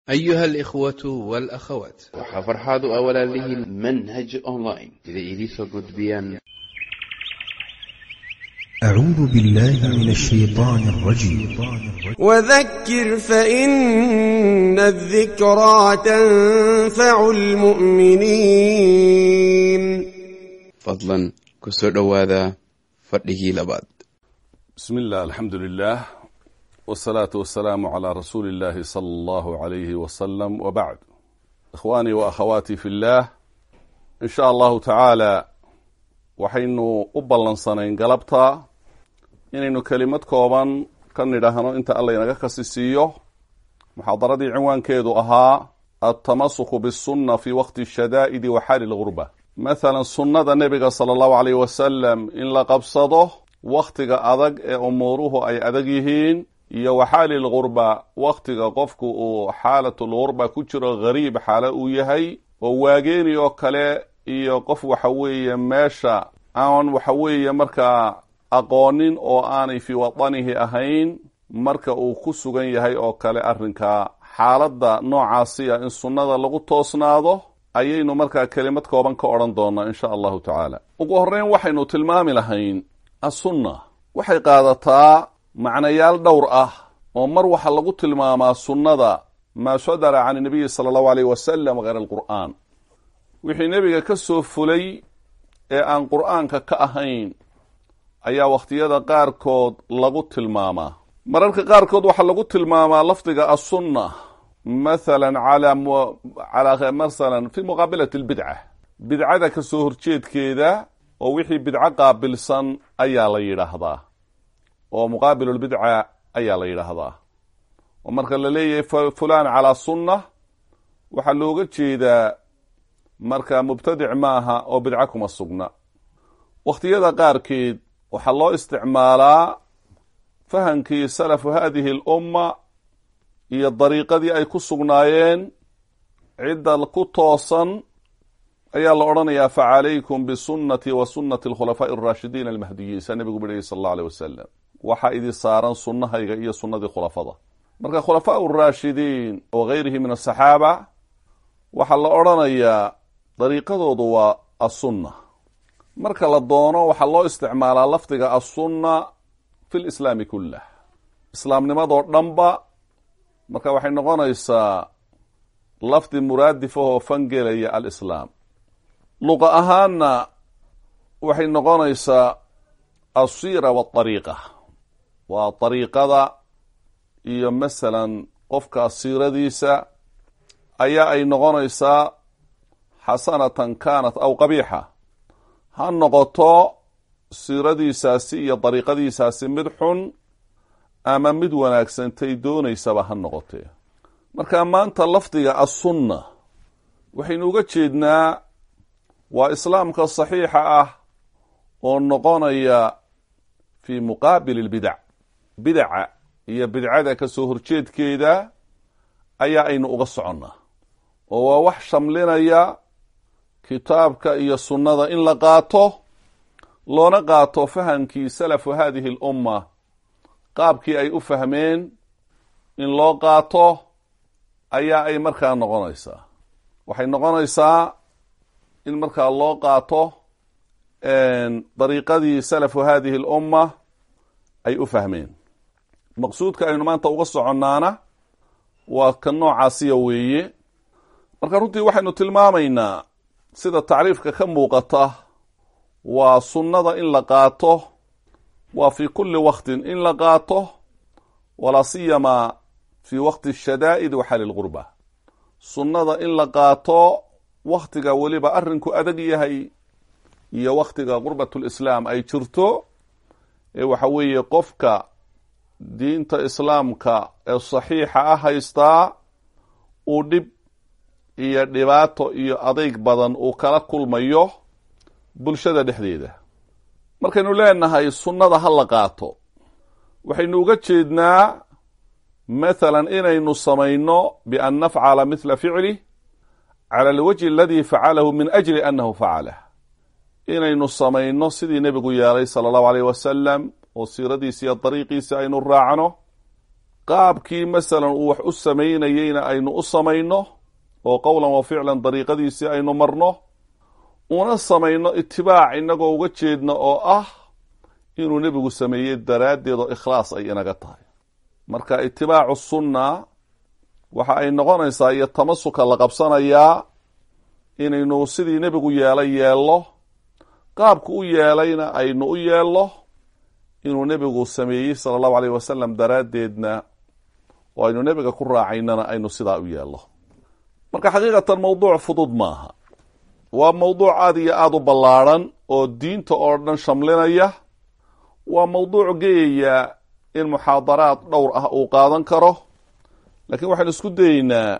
أيها الإخوة والأخوات waxaa farxaad u ah walaalihiin manhaj online sida idiinsoo gudbiyaan أعوذ بالله من الشيطان الرجيم وذكر فإن الذكرى تنفع المؤمنين fadlan ku soo dhowaada fadhigii labaad بسم الله الحمد لله والصلاة والسلام على رسول الله صلى الله عليه وسلم وبعد إخواني وأخواتي في الله إن شاء الله تعالى waxaynu u ballansanayn galabta inaynu kelimad kooban ka nidhaahno inta alla inaga kasi siiyo muxaadaradii cinwaankeedu ahaa altamasuku bisunna fi waqti shadaa'idi wa xaali lgurba mathalan sunnada nebiga sala allahu aleyh wasalam in la qabsado wakhtiga adag ee umuuruhu ay adag yihiin iyo wa xaali lgurba wakhtiga qofku uu xaalatulgurba ku jiro gariib xaalo uu yahay oo waageeni oo kale iyo qof waxa weeye meesha aan waxa weeye markaa aqoonin oo aanay fii wadanihi ahayn marka uu ku sugan yahay oo kale arrinka xaaladda noocaasiya in sunnada lagu toosnaado ayaynu markaa kelimad kooban ka odhan doonaa insha allahu tacaala ugu horreyn waxaynu tilmaami lahayn assunna waxay qaadataa macnayaal dhowr ah oo mar waxaa lagu tilmaamaa sunnada maa sadara can nabiyi sala allahu aleyh wasalam hayr alqur'aan wixii nebiga ka soo fulay ee aan qur'aanka ka ahayn ayaa wakhtiyada qaarkood lagu tilmaamaa mararka qaarkood waxaa lagu tilmaamaa lafdiga assunna mathalan calaa masalan fi muqaabilati albidca bidcada ka soo horjeedkeeda oo wixii bidco qaabilsan ayaa la yidhaahdaa oo muqaabilulbidca ayaa la yidhaahdaa oo marka la leeyahay fulan calaa sunna waxaa looga jeedaa marka mubtadic maaha oo bidco kuma sugna wakhtiyada qaarkeed waxaa loo isticmaalaa fahamkii salafu hadihi alumma iyo dariiqadii ay ku sugnaayeen cidda ku toosan ayaa la odhanayaa facalaykum bisunnatii wa sunnati alkhulafaa'i alraashidiin almahdiyiin saa nebigu bidhayay sala allahu aleyh wasalam waxaa idin saaran sunnahayga iyo sunnadii khulafada marka khulafaau raashidiin wa gayrihi min asaxaaba waxaa la odhanayaa dariiqadoodu waa assunna marka la doono waxaa loo isticmaalaa lafdiga assunna fi lislaami kullah islaamnimadoo dhanba marka waxay noqonaysaa lafdi muraadifahoo fangelaya alislaam luqa ahaanna waxay noqonaysaa alsiira waariiqa waa dariiqada iyo masalan qofka siiradiisa ayaa ay noqonaysaa xasanatan kaanat aw qabiixa ha noqoto siiradiisaasi iyo dariiqadiisaasi mid xun ama mid wanaagsantay doonaysaba ha noqotee marka maanta lafdiga assunna waxaynu uga jeednaa waa islaamka saxiixa ah oo noqonaya fii muqaabili lbidac bidaca iyo bidcada ka soo horjeedkeeda ayaa aynu uga soconnaa oo waa wax shamlinaya kitaabka iyo sunnada in la qaato loona qaato fahamkii salafu hadihi alumma qaabkii ay u fahmeen in loo qaato ayaa ay markaa noqonaysaa waxay noqonaysaa in markaa loo qaato dariiqadii salafu hadihi alumma ay u fahmeen maqsuudka aynu maanta uga soconnaana waa ka noocaasiya weeye marka runtii waxaynu tilmaamaynaa sida tacriifka ka muuqata waa sunnada in la qaato waa fii kulli waktin in la qaato walaa siyamaa fii waqti shadaa'id wa xali lgurba sunnada in la qaato wakhtiga weliba arrinku adag yahay iyo wakhtiga qurbatulislaam ay jirto ee waxa weeye qofka diinta islaamka ee saxiixa ah haystaa uu dhib iyo dhibaato iyo adayg badan uu kala kulmayo bulshada dhexdeeda markaynu leenahay sunnada ha la qaato waxaynu uga jeednaa mathalan inaynu samayno bian nafcala mithla ficlih cala alwajhi aladii facalahu min ajli annahu facalah inaynu samayno sidii nebigu yeelay sala allahu aleyh wasalam oo siiradiisa iyo dariiqiisa aynu raacno qaabkii masalan uu wax u samaynayeyna aynu u samayno oo qowlan wa ficlan dariiqadiisii aynu marno una samayno itibaac inagoo uga jeedna oo ah inuu nebigu sameeyey daraaddeed oo ikhlaas ay inaga tahay marka itibaacu sunna waxa ay noqonaysaa iyo tamasuka la qabsanayaa inaynu sidii nebigu yeelay yeello qaabku u yeelayna aynu u yeello inuu nebigu sameeyey sala allahu aleyh wasalam daraaddeedna oo aynu nebiga ku raacaynana aynu sidaa u yeello marka xaqiiqatan mawduuc fudud maaha waa mawduuc aada iyo aada u ballaadhan oo diinta oo dhan shamlinaya waa mawduuc geeyaya in muxaadaraad dhowr ah uu qaadan karo laakiin waxaynu isku dayeynaa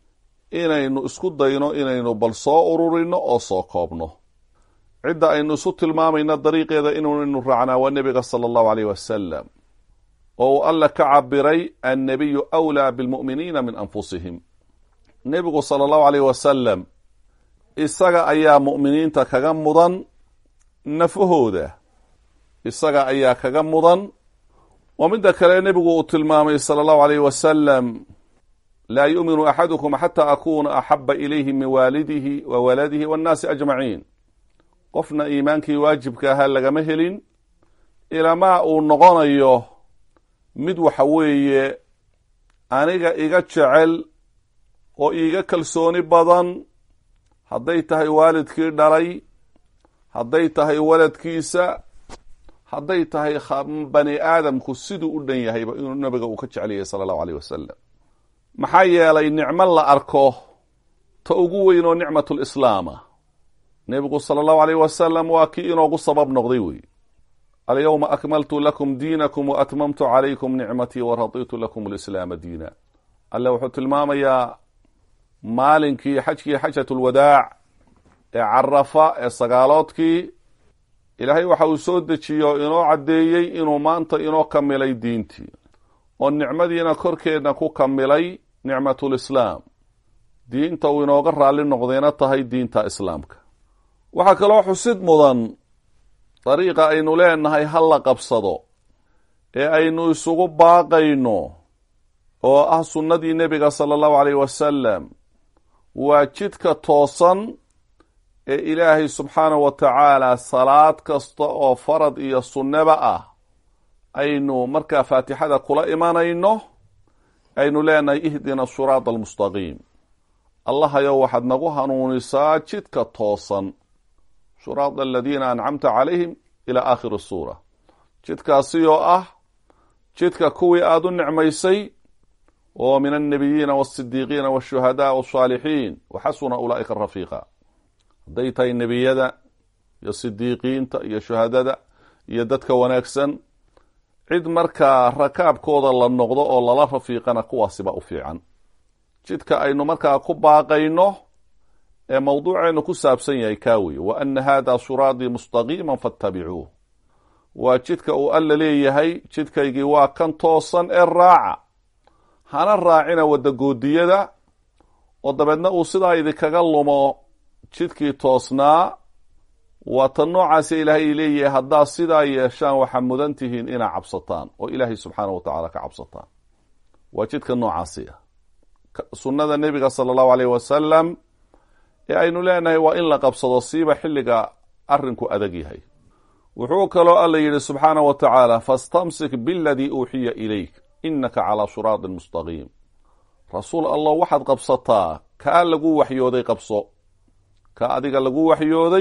inaynu isku dayno inaynu bal soo ururino oo soo koobno cidda aynu isu tilmaamayna dariiqeeda inaynu raacnaa waa nebiga sala allahu aleyh wasalam oo uu alla ka cabiray annabiyu awlaa bilmu'miniina min anfusihim nebigu sala allahu aleyh wasalam isaga ayaa mu'miniinta kaga mudan nafahooda isaga ayaa kaga mudan oo midda kale nebigu uu tilmaamay sala allahu aleyh wasalam laa yu'minu axadukum xataa akuuna axaba ilayhi min waalidihi wa waladihi waannaasi ajmaciin qofna iimaankii waajibka ahaa lagama helin ilamaa uu noqonayo mid waxa weeye aniga iga jecel oo iiga kalsooni badan hadday tahay waalidkii dhalay hadday tahay waladkiisa hadday tahay bani aadamku siduu u dhan yahayba inuu nabiga uu ka jecel yahay sala allahu aleyh wasalam maxaa yeelay nicmo la arko ta ugu weyn oo nicmatulislaama nebigu sala allahu aleyh wasalam waa kii inoogu sabab noqday wey alyawma akmaltu lakum diinakum wa atmamtu calaykum nicmatii wa raditu lakum alislaama diina alle wuxuu tilmaamayaa maalinkii xajkii xajat lwadaac ee carafa ee sagaaloodkii ilaahay waxa uu soo dejiyo inoo caddeeyey inuu maanta inoo kamilay diintii oo nicmadiina korkeedna ku kamilay nicmatulislaam diinta uu inooga raalli noqdayna tahay diinta islaamka waxaa kaloo xusid mudan dariiqa aynu leenahay ha la qabsado ee aynu isugu baaqayno oo ah sunnadii nebiga sala allahu aleyh wasalam waa jidka toosan ee ilaahay subxaanahu wa tacaala salaad kasta oo farad iyo sunneba ah aynu markaa faatixada kula imanayno aynu leenahay ihdina suraada almustaqiim allahayow waxaad nagu hanuunisaa jidka toosan shuraada aladiina ancamta calayhim ila aakhiri suura jidkaasi oo ah jidka kuwii aada u nicmaysay oo min alnabiyiina walsidiiqiina walshuhadaa walsaalixiin waxasuna ulaa'ika rafiiqa hadday tahay nebiyada iyo sidiiqiinta iyo shuhadada iyo dadka wanaagsan cid markaa rakaabkooda la noqdo oo lala rafiiqana kuwaasiba u fiican jidka aynu markaa ku baaqayno ee mawduuceenu ku saabsan yahay kaa weye wa ana hada suraadii mustaqiima faatabicuuh waa jidka uu alla leeyahay jidkaygii waa kan toosan ee raaca hana raacina wadagoodiyada oo dabeedna uu sidaa idinkaga lumo jidkii toosnaa waa tan noocaasi ilaahay leeyahay haddaad sidaa yeeshaan waxaa mudan tihiin inaa cabsataan oo ilaahay subxaana wa tacaala ka cabsataan waa jidka noocaasi ah sunnada nebiga sala allahu aleyh wasalam ee aynu leenahay waa in la qabsado siiba xilliga arrinku adag yahay wuxuu kaloo alla yidhi subxaana wa tacaala fastamsik biladii uuxiya ilayk inaka calaa siraatin mustaqiim rasuul allah waxaad qabsataa kaa lagu waxyooday qabso kaa adiga lagu waxyooday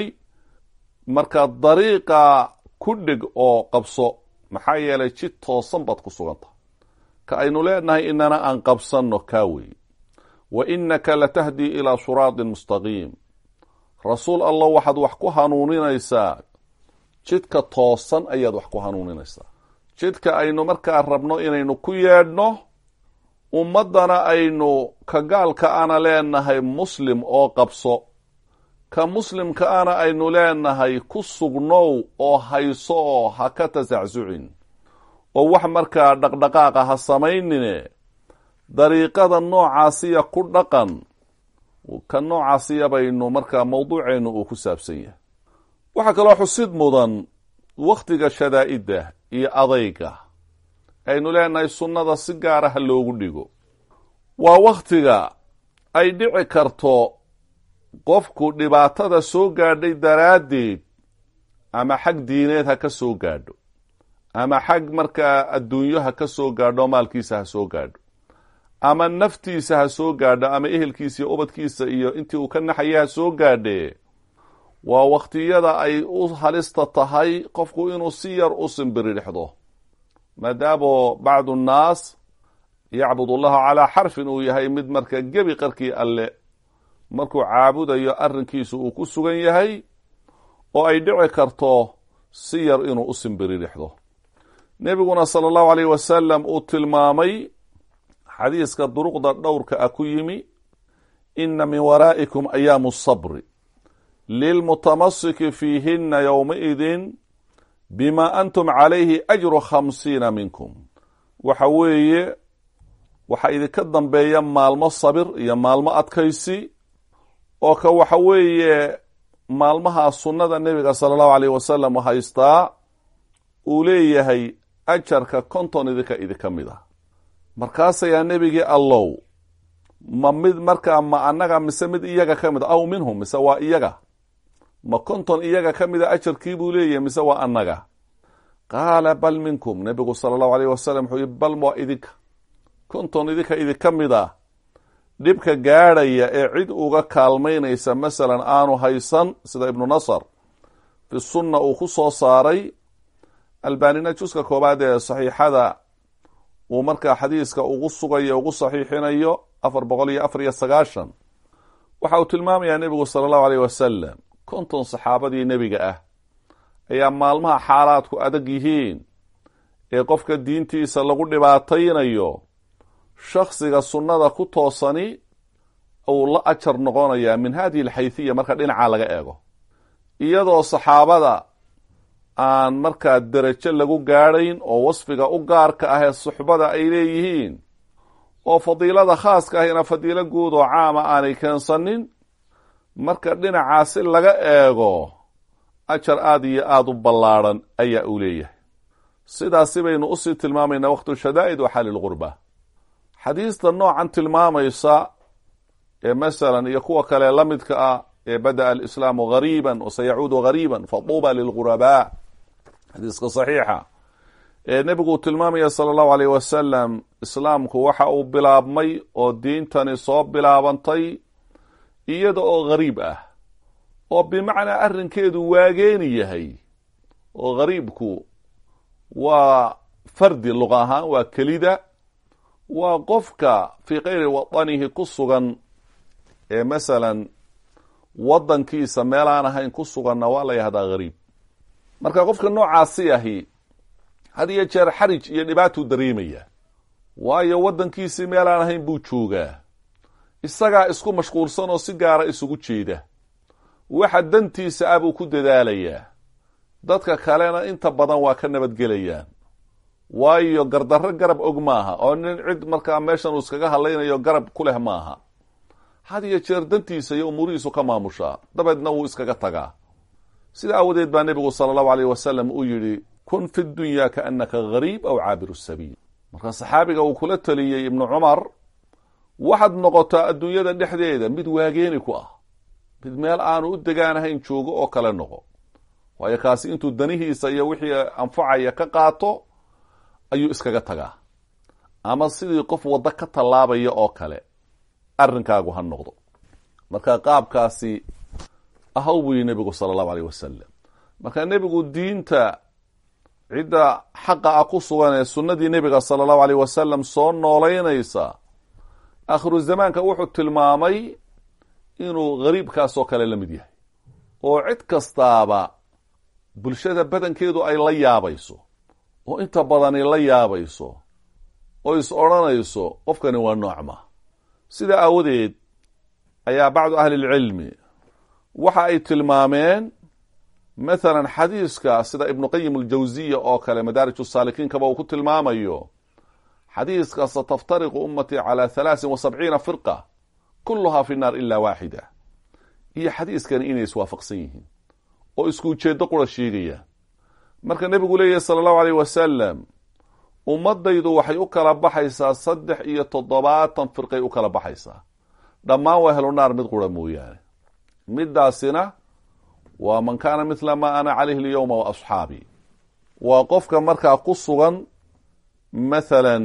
marka dariiqa ku dhig oo qabso maxaa yeelay jid toosan baad ku suganta ka aynu leenahay inana aan qabsanno kaa wey wa inaka latahdii ilaa siraatin mustaqiim rasuul allah waxaad wax ku hanuuninaysaa jidka toosan ayaad wax ku hanuuninaysaa jidka aynu markaa rabno inaynu ku yeedhno ummaddana aynu ka gaalka ana leenahay muslim oo qabso ka muslimka ana aynu leenahay ku sugnow oo hayso oo ha ka tasacsucin oo wax markaa dhaqdhaqaaqa ha samaynine dariiqada noocaasiya ku dhaqan ka noocaasiya baynu markaa mawduuceennu uu ku saabsan yahay waxaa kaloo xusid mudan wakhtiga shadaa'idda iyo adayga aynu leenahay sunnada si gaara ha loogu dhigo waa wakhtiga ay dhici karto qofku dhibaatada soo gaadhay daraaddeed ama xag diineed ha ka soo gaadho ama xag markaa adduunyo ha ka soo gaadho maalkiisa ha soo gaadho ama naftiisa ha soo gaadho ama ehelkiisa iyo ubadkiisa iyo intii uu ka naxaya ha soo gaadhee waa wakhtiyada ay u halista tahay qofku inuu si yar u simbiridhexdo maadaamo bacdu nnaas yacbud allaha calaa xarfin uu yahay mid marka gebi qarkii alle markuu caabudayo arrinkiisu uu ku sugan yahay oo ay dhici karto si yar inuu u simbiridhexdo nebiguna sala allahu alayh wasalam uu tilmaamay xadiiska duruqda dhowrka ah ku yimi ina min waraa'ikum ayaamu sabri lilmutamasiki fiihina yowmaidin bima antum calayhi ajru khamsiina minkum waxa weeye waxaa idinka dambeeya maalmo sabir iyo maalmo adkaysi oo ka waxa weeye maalmaha sunnada nebiga sala allahu alayh wasalam haystaa uu leeyahay ajarka konton idinka idinka mid ah markaasayaa nebigii allow ma mid markaa ma annaga mise mid iyaga ka mid a aw minhum mise waa iyaga ma konton iyaga ka mida ajarkii buu leeyahay mise waa annaga qaala bal minkum nebigu sala allahu alayh wasalam wuxuu yihi bal waa idinka konton idinka idinka mid a dhibka gaadhaya ee cid uga kaalmaynaysa masalan aanu haysan sida ibnu nasar fi sunna uu ku soo saaray albanina juska koobaad ee saxiixada uu markaa xadiiska ugu sugayo ugu saxiixinayo afar boqol iyo afar iyo sagaashan waxa uu tilmaamayaa nebigu sala allahu aleyh wasalam konton saxaabadii nebiga ah ayaa maalmaha xaalaadku adag yihiin ee qofka diintiisa lagu dhibaataynayo shaksiga sunnada ku toosani uu la ajar noqonayaa min hadihi alxayhiya marka dhinaca laga eego iyadoo saxaabada aan markaa derajo lagu gaadhayn oo wasfiga u gaarka ah ee suxbada ay leeyihiin oo fadiilada khaaska ahina fadiilo guud oo caama aanay keensanin marka dhinacaasi laga eego ajar aada iyo aada u ballaadhan ayaa uu leeyahay sidaasi baynu usii tilmaamaynaa waqtu shadaa'id wa xalilqurba xadiista noocan tilmaamaysa ee masalan iyo kuwa kale la midka ah ee bada'a alislaamu gariiban wa sayacuudu gariiban faduuba lilghurabaa xadiiska saxiixa ee nebiguu tilmaamaya sala allahu aleyh wasalam islaamku waxa uu bilaabmay oo diintani soo bilaabantay iyada oo gariib ah oo bimacnaa arrinkeedu waageeni yahay oo gariibku waa fardi luqa ahaan waa kelida waa qofka fii kayri wadanihi ku sugan ee masalan waddankiisa meel aan ahayn ku suganna waa la yahdaa gariib marka qofka noocaasi ahi had iyo jeer xarij iyo dhibaatuu dareemaya waayo waddankiisii meel aan ahayn buu joogaa isagaa isku mashquulsan oo si gaara isugu jeeda waxa dantiisa ah buu ku dadaalayaa dadka kalena inta badan waa ka nabadgelayaan waayo gardarro garab og maaha oo nin cid markaa meeshan uu iskaga hadlaynayo garab ku leh maaha had iyo jeer dantiisa iyo umuurihiisu ka maamushaa dabeedna wuu iskaga tagaa sida aawadeed baa nebigu sala allahu aleyh wasalam uu yidhi kun fi dunya kaannaka gariib aw caabiru sabiil marka saxaabiga uu kula taliyey ibnu cumar waxaad noqotaa adduunyada dhexdeeda mid waageeni ku ah mid meel aanu u degaanahayn joogo oo kale noqo waayo kaasi intuu danihiisa iyo wixii anfacaya ka qaato ayuu iskaga tagaa ama sidii qof waddo ka tallaabaya oo kale arrinkaagu ha noqdo marka qaabkaasi ahaw buu yihi nebigu sala allahu aleyh wasalam marka nebigu diinta cidda xaqa ah ku sugan ee sunnadii nebiga sala allahu aleyh wasalam soo noolaynaysa akhiru zamaanka wuxuu tilmaamay inuu gariibkaasoo kale la mid yahay oo cid kastaaba bulshada badankeedu ay la yaabayso oo inta badani la yaabayso oo is odhanayso qofkani waa noocma sidaa aawadeed ayaa bacdu ahlilcilmi waxa ay tilmaameen mathalan xadiiska sida ibnu qayim aljawsiya oo kale madaarij saalikiinkaba uu ku tilmaamayo xadiiska sataftariqu ummatii calaa halaasin wa sabciina firqa kulluhaa fi nnaar ilaa waaxida iyo xadiiskani inay iswaafaqsan yihiin oo isku ujeeddo qura sheegayaan marka nebigu leeyahy sala allahu aleyh wasalam ummadaydu waxay u kala baxaysaa saddex iyo toddobaatan firqay u kala baxaysaa dhammaan waa helunaar mid qura mooyaane midaasina waa man kaana mithla maa ana calayhi alyowma wa asxaabii waa qofka markaa ku sugan mathalan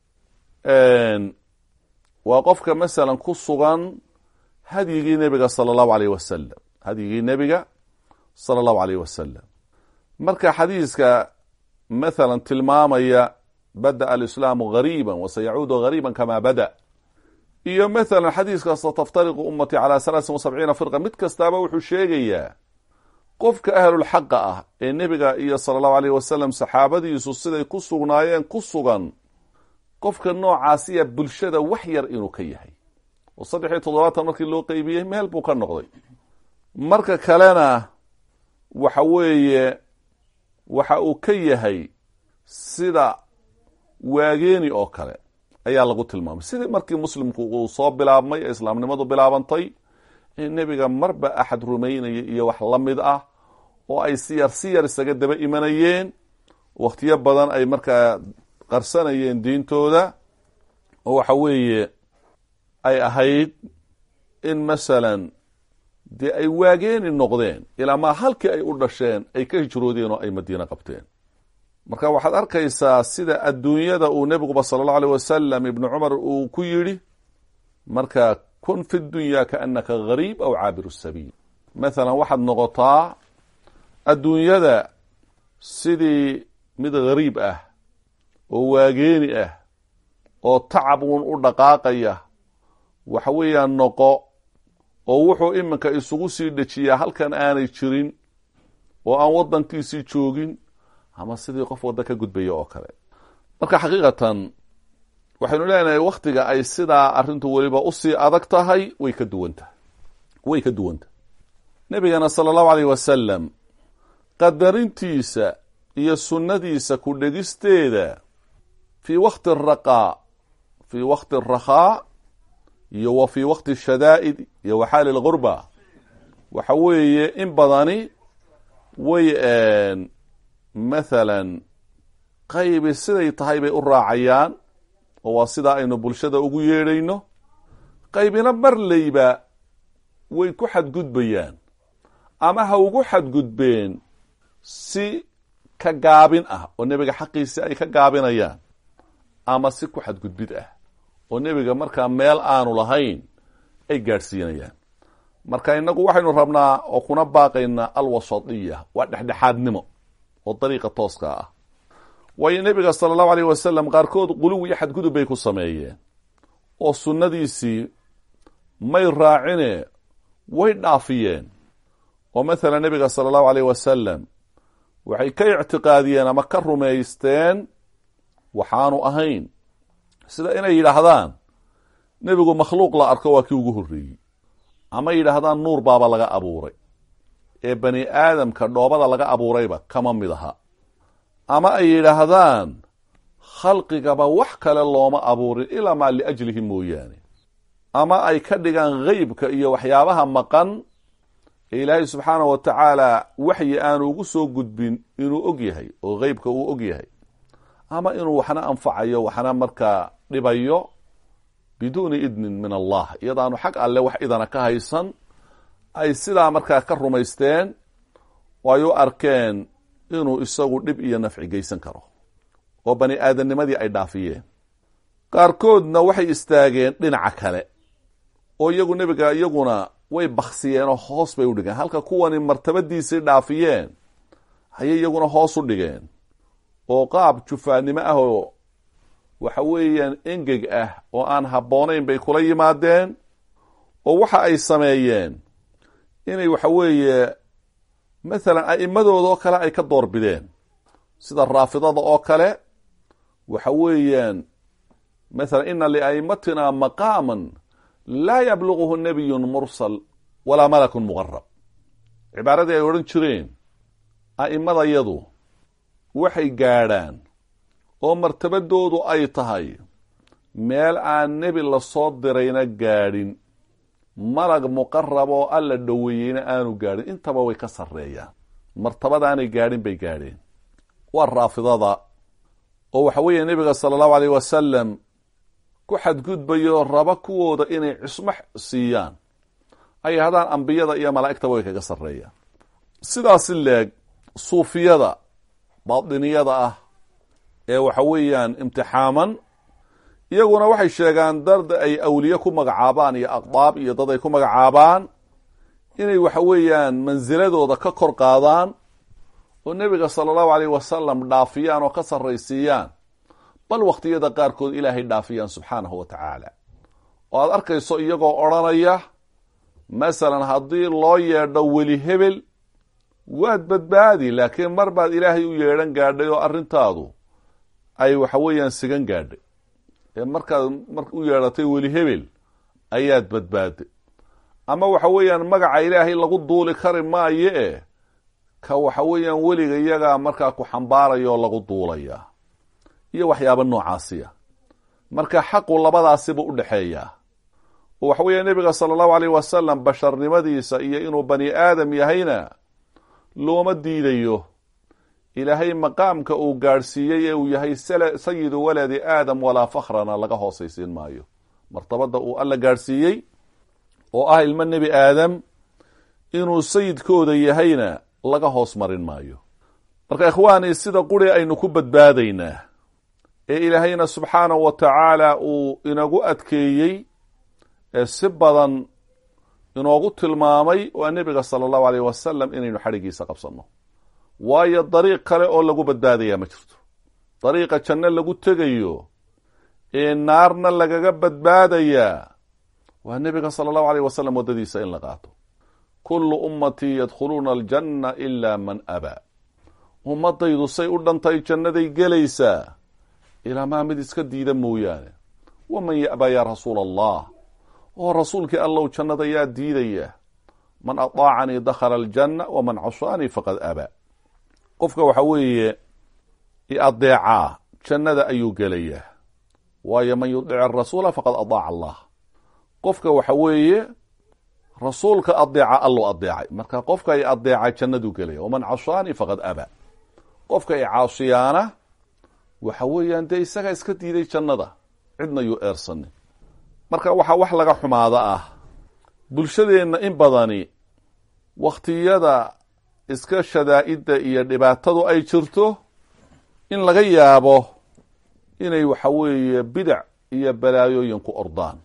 waa qofka masalan ku sugan hadyigii nebiga sala allahu alayh wasalam hadyigii nebiga sala allahu alayh wasalam marka xadiiska mathalan tilmaamaya bada'a alislaamu gariiba wasayacuudu gariiba kama bada iyo mathalan xadiiska sataftariqu ummatii calaa salaasin wa sabciina firqa mid kastaaba wuxuu sheegayaa qofka ahlulxaqa ah ee nebiga iyo sala allahu alayh wasalam saxaabadiisu siday ku sugnaayeen ku sugan qofka noocaasiya bulshada wax yar inuu ka yahay oo saddex iyo toddobaatan markii loo qeybiyey meel buu ka noqday marka kalena waxa weeye waxa uu ka yahay sida waageeni oo kale ayaa lagu tilmaamay sidii markii muslimku uu soo bilaabmay ee islaamnimadu bilaabantay in nebiga marba axad rumaynaya iyo wax la mid ah oo ay si yar si yar isaga daba imanayeen wakhtiyo badan ay markaa qarsanayeen diintooda oo waxa weeye ay ahayd in masalan dee ay waageeni noqdeen ilaa maa halkii ay u dhasheen ay ka hijroodeen oo ay madiine qabteen marka waxaad arkaysaa sida adduunyada uu nebiguba sala allahu aleyh wasalam ibnu cumar uu ku yidhi marka kun fi dunya kaannaka gariib aw caabiru sabiil mathalan waxaad noqotaa adduunyada sidii mid gariib ah oo waageeni ah oo tacab uun u dhaqaaqaya waxa weeyaan noqo oo wuxuu iminka isugu sii dhejiyaa halkan aanay jirin oo aan waddankiisii joogin ama sidii qof wadda ka gudbaya oo kale marka xaqiiqatan waxaynu leenahay wakhtiga ay sidaa arrintu weliba usii adag tahay way ka duwan tahay way ka duwan tahay nebigana sala allahu aleyh wasalam qadarintiisa iyo sunnadiisa ku dhegisteeda fii wakti araqaa fii wakti arakhaa iyo wa fii wakti ashadaa'id iyo wa xaali lgurba waxa weeye in badani way mathalan qaybi siday tahay bay u raacayaan oo waa sidaa aynu bulshada ugu yeedhayno qaybina marleyba way ku xadgudbayaan ama ha ugu xadgudbeen si ka gaabin ah oo nebiga xaqiisi ay ka gaabinayaan ama si ku xadgudbid ah oo nebiga markaa meel aanu lahayn ay gaadhsiinayaan marka innagu waxaynu rabnaa oo kuna baaqaynaa alwasadiya waa dhexdhexaadnimo oo dariiqa tooska ah waayo nebiga sala allahu aleyh wasalam qaarkood quluw iyo xadgudub bay ku sameeyeen oo sunnadiisii may raacine way dhaafiyeen oo mathalan nebiga sala allahu aleyh wasalam waxay ka ictiqaadiyeen ama ka rumaysteen waxaanu ahayn sida inay yidhaahdaan nebigu makhluuq la arko waa kii ugu horreeyey ama yidhaahdaan nuur baaba laga abuuray ee bani aadamka dhoobada laga abuurayba kama mid aha ama ay yidhaahdaan khalqigaba wax kale looma abuurin ilaa maa liajlihi mooyaane ama ay ka dhigaan gheybka iyo waxyaabaha maqan ee ilaahay subxaanah wa tacaala waxyi aanu ugu soo gudbin inuu og yahay oo gheybka uu og yahay ama inuu waxna anfacayo waxna markaa dhibayo biduuni idnin min allah iyadaanu xag alle wax idana ka haysan ay sidaa markaa ka rumaysteen oo ay u arkeen inuu isagu dhib iyo nafci geysan karo oo bani aadamnimadii ay dhaafiyeen qaarkoodna waxay istaageen dhinaca kale oo iyagu nebiga iyaguna way baksiyeen oo hoos bay u dhigeen halka kuwani martabadiisii dhaafiyeen ayay iyaguna hoos u dhigeen oo qaab jufaannimo ah oo waxa weeyaan engeg ah oo aan habboonayn bay kula yimaadeen oo waxa ay sameeyeen inay waxa weeye mathalan a'immadooda oo kale ay ka doorbideen sida raafidada oo kale waxa weeyaan mathalan ina lia'immatina maqaaman laa yabluguhu nabiyun mursal walaa malakun muqarab cibaaradii ay odhan jireen a'immadayadu waxay gaadhaan oo martabadoodu ay tahay meel aan nebi lasoo dirayna gaadhin malag muqarab oo alla dhoweeyeyna aanu gaadhin intaba way ka sarreeyaan martabadaanay gaadhin bay gaadheen waa raafidada oo waxa weeye nebiga sala allahu aleyh wasalam ku xadgudbayo raba kuwooda inay cismo siiyaan ay haddaan ambiyada iyo malaa'igtaba way kaga sarreeyaan sidaasi leeg suufiyada baadiniyada ah ee waxa weeyaan imtixaaman iyaguna waxay sheegaan dad ay awliye ku magacaabaan iyo aqdaab iyo dad ay ku magacaabaan inay waxa weeyaan mansiladooda ka kor qaadaan oo nebiga sala allahu aleyh wasalam dhaafiyaan oo ka sarraysiiyaan bal wakhtiyada qaarkood ilaahay dhaafiyaan subxaanahu wa tacaala oo aad arkayso iyagoo odhanaya masalan haddii loo yeedho weli hebel waad badbaadi laakiin mar baad ilaahay u yeedhan gaadhay oo arrintaadu ay waxa weeyaan sigan gaadhay ee markaad mar u yeedhatay weli hebel ayaad badbaaday ama waxa weeyaan magaca ilaahay lagu duuli kari maayo e ka waxa weeyaan weliga iyagaa markaa ku xambaaraya oo lagu duulaya iyo waxyaaba noocaasiya marka xaqu labadaasiba u dhexeeyaa oo waxa weeya nebiga sala allahu aleyh wasalam basharnimadiisa iyo inuu bani aadam yahayna looma diidayo ilaahay maqaamka uu gaadhsiiyey ee uu yahay sayidu waladi aadam walaa fakhrana laga hoosaysiin maayo martabada uu alla gaadhsiiyey oo ah ilmo nebi aadam inuu sayidkooda yahayna laga hoos marin maayo marka ikhwaani sida quri aynu ku badbaadaynaa ee ilaahayna subxaanahu wa tacaala uu inagu adkeeyey ee si badan inoogu tilmaamay waa nebiga sala allahu aleyh wasalam inaynu xadhigiisa qabsanno waayo dariiq kale oo lagu badbaadayaa ma jirto dariiqa janno lagu tegayo ee naarna lagaga badbaadayaa waa nebiga sala allahu aleyh wasalam waddadiisa in la qaato kullu ummatii yadkhuluuna aljanna ilaa man abaa ummadaydu say u dhantay jannaday gelaysaa ilaa maa mid iska diida mooyaane waman ya'baa yaa rasuula allah oo rasuulkii allow jannada yaa diidaya man ataacanii dakhala aljanna waman casaanii faqad abaa qofka waxa weeye i adeecaa jannada ayuu gelayaa waayo man yudic arasuula faqad adaaca allah qofka waxa weeye rasuulka adeeca allou adeecay marka qofka i adeeca jannaduu gelaya waman casaanii faqad abaa qofka i caasiyaana waxa weeyaan dee isagaa iska diiday jannada cidna yuu eersanin marka waxaa wax laga xumaada ah bulshadeenna in badani wakhtiyada iska shadaa'idda iyo dhibaatadu ay jirto in laga yaabo inay waxa weeye bidac iyo balaayooyin ku ordaan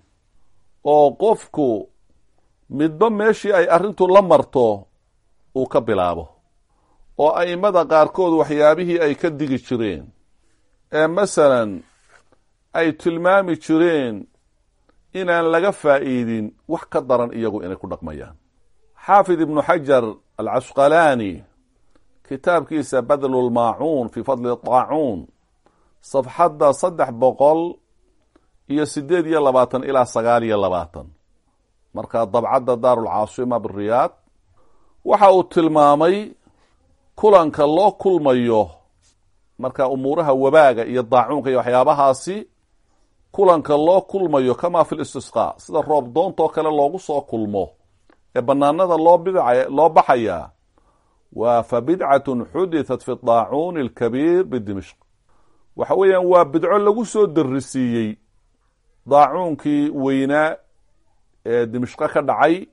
oo qofku midba meeshii ay arrintu la marto uu ka bilaabo oo a'immada qaarkood waxyaabihii ay ka digi jireen ee masalan ay tilmaami jireen inaan laga faa'iidin wax ka daran iyagu inay ku dhaqmayaan xaafid ibnu xajar alcasqalaani kitaabkiisa badlulmaacuun fii fadli daacuun safxadda saddex boqol iyo siddeed iyo labaatan ilaa sagaal iyo labaatan markaa dabcadda daarulcaasima biriyaad waxa uu tilmaamay kulanka loo kulmayo marka umuuraha wabaaga iyo daacuunka iyo waxyaabahaasi kulanka loo kulmayo kamaa fi listisqaa sida roob doontoo kale loogu soo kulmo ee banaanada loo bidca loo baxayaa waa fa bidcatun xudithat fi daacuuni alkabiir bidimishq waxa weeyaan waa bidco lagu soo darisiiyey daacuunkii weynaa ee dimishqo ka dhacay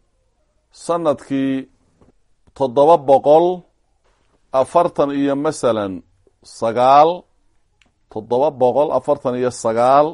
sanadkii toddoba boqol afartan iyo masalan sagaal toddoba boqol afartan iyo sagaal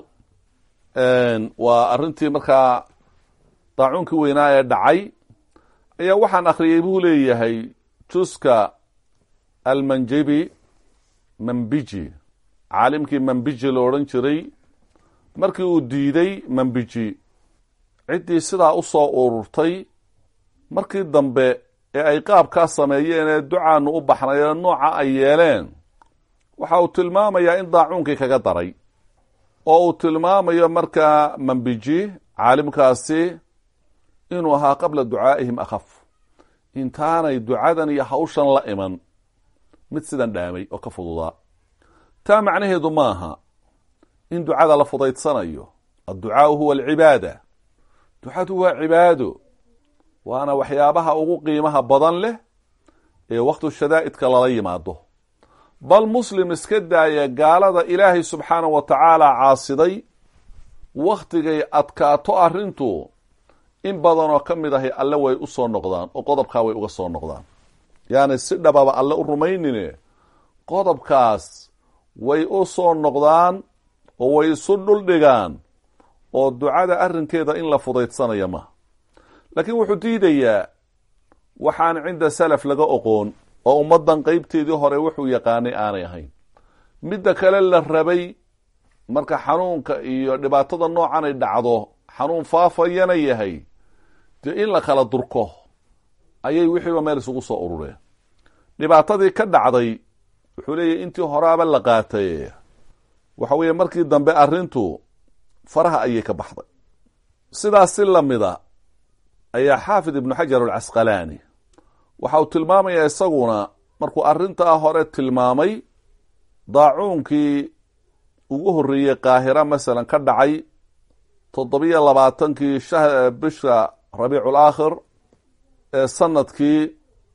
waa arrintii markaa daacuunkii weynaa ee dhacay ayaa waxaan akhriyey buu leeyahay juska almanjibi mambiji caalimkii mambiji lo odhan jiray markii uu diiday mambiji ciddii sidaa u soo ururtay markii dambe ee ay qaabkaa sameeyeen ee ducaanu u baxnay ee nooca ay yeeleen waxa uu tilmaamayaa in daacuunkii kaga daray oo uu tilmaamayo markaa mambiji caalimkaasi inuu ahaa qabla ducaa'ihim akhaf intaanay ducadan iyo hawshan la iman mid sidan dhaamay oo ka fududaa taa macnaheedu maaha in ducada la fudaydsanayo adducaau huwa alcibaada ducadu waa cibaado waana waxyaabaha ugu qiimaha badan leh ee wakhtu shadaa'idka lala yimaado bal muslim iska daaya gaalada ilaahay subxaana wa tacaala caasiday wakhtigay adkaato arrintu in badanoo ka mid ahi alle way u soo noqdaan oo qodobkaa way uga soo noqdaan yaani si dhababa alle u rumaynine qodobkaas way u soo noqdaan oo way isu dhuldhigaan oo ducada arrinkeeda in la fudaydsanaya maha laakiin wuxuu diidayaa waxaan cinda salaf laga oqoon oo ummaddan qeybteedii hore wuxuu yaqaanay aanay ahayn midda kale la rabay marka xanuunka iyo dhibaatada noocan ay dhacdo xanuun faafayana yahay dee in la kala durko ayay wixiiba meel isugu soo urureen dhibaatadii ka dhacday wuxuu leeyahy intii horaaba la qaatay waxa weeye markii dambe arrintu faraha ayay ka baxday sidaas si lamida ayaa xaafid ibnu xajar alcasqalaani waxa uu tilmaamayaa isaguna markuu arrintaa hore tilmaamay daacuunkii ugu horreeyey qaahira masalan ka dhacay toddobiyo labaatankii bisha rabiicul aakhir ee sanadkii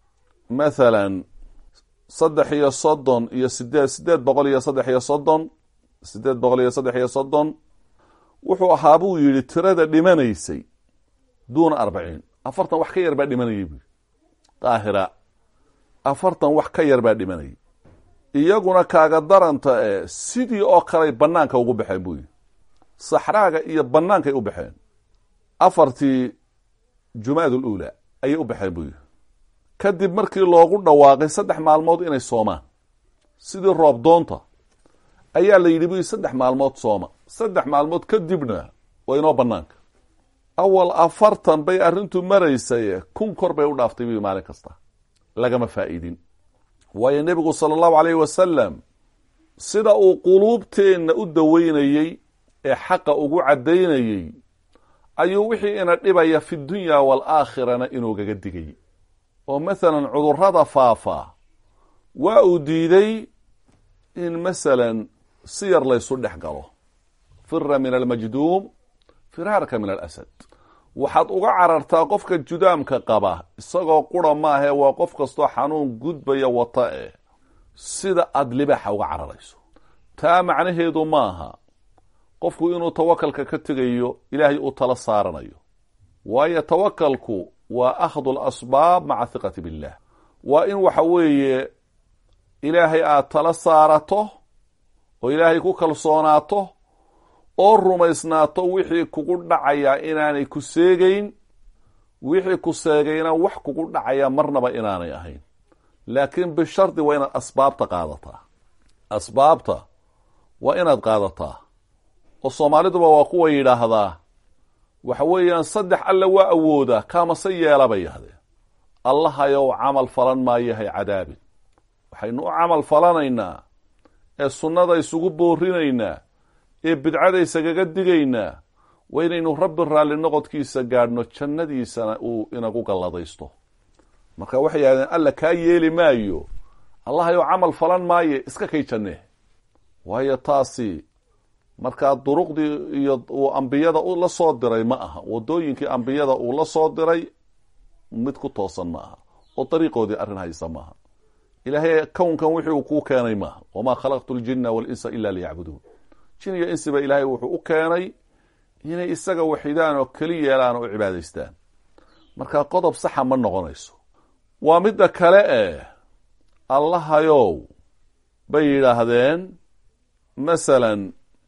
mathalan saddex iyo soddon iyo sideed sideed boqol iyo saddex iyo soddon sideed boqol iyo saddex iyo soddon wuxuu ahaa buu yidhi tirada dhimanaysay duuna arbaciin afartan wax ka yar baa dhimanayay buu qaahira afartan wax ka yar baa dhimanayay iyaguna kaaga daranta ee sidii oo kaley bannaanka ugu baxeen buu yidhi saxraaga iyo bannaankay u baxeen afartii jumaad uluula ayay u baxeen buu yidhi kadib markii loogu dhawaaqay saddex maalmood inay soomaan sidii roob doonta ayaa la yidhi bu saddex maalmood sooma saddex maalmood kadibna waa inoo banaanka awal afartan bay arrintu maraysay kun kor bay u dhaaftay bu maalin kasta lagama faa'iidin waayo nebigu sala allahu alayhi wasalam sida uu quluubteenna u daweynayey ee xaqa ugu caddaynayey ayuu wixii ina dhibaya fi dunya waalaakhirana inuugaga digay oo masalan cudurrada faafa waa uu diiday in masalan si yar laysu dhex galo fira min almajduum firaarka min alasad waxaad uga carartaa qofka judaamka qaba isagoo qura maahae waa qof kastoo xanuun gudbaya wata eh sida aada libaaxa uga cararayso taa macnaheedu maaha qofku inuu tawakalka ka tegayo ilaahay uu tala saaranayo waayo tawakalku waa akhdu lasbaab maca hiqati billah waa in waxa weeye ilaahay aada tala saarato oo ilaahay ku kalsoonaato oo rumaysnaato wixii kugu dhacayaa inaanay ku seegeyn wixii ku seegayna wax kugu dhacaya marnaba inaanay ahayn laakiin bishardi waa inaad asbaabta qaadataa asbaabta waa inaad qaadataa oo soomaaliduba waa kuwa yidhaahdaa waxa weeyaan saddex alle waa awoodaa kaamase yeela bay yahdeen allahayow camal falan maayahay cadaabin waxaynu u camal falanaynaa ee sunnada isugu boorinaynaa ee bidcada isagaga digaynaa waa inaynu rabbi raalli noqodkiisa gaadhno jannadiisana uu inagu galladaysto marka waxay yidhahdeen alla kaa yeeli maayo allahayow camal falan maaye iska kay jannee waayo taasi markaa duruqdii iyo uu ambiyada la soo diray ma aha wadooyinkii ambiyada uu la soo diray mid ku toosan ma aha oo dariiqoodii arrin haysa maaha ilaahay kownkan wixii uu kuu keenay maaha wamaa khalaqtu ljina walinsa ila liyacbuduun jin iyo insiba ilaahay wuxuu u keenay inay isaga waxidaan oo keli yeelaan oo u cibaadaystaan marka qodob saxa ma noqonayso waa midda kale eh allahayow bay yidhaahdeen masalan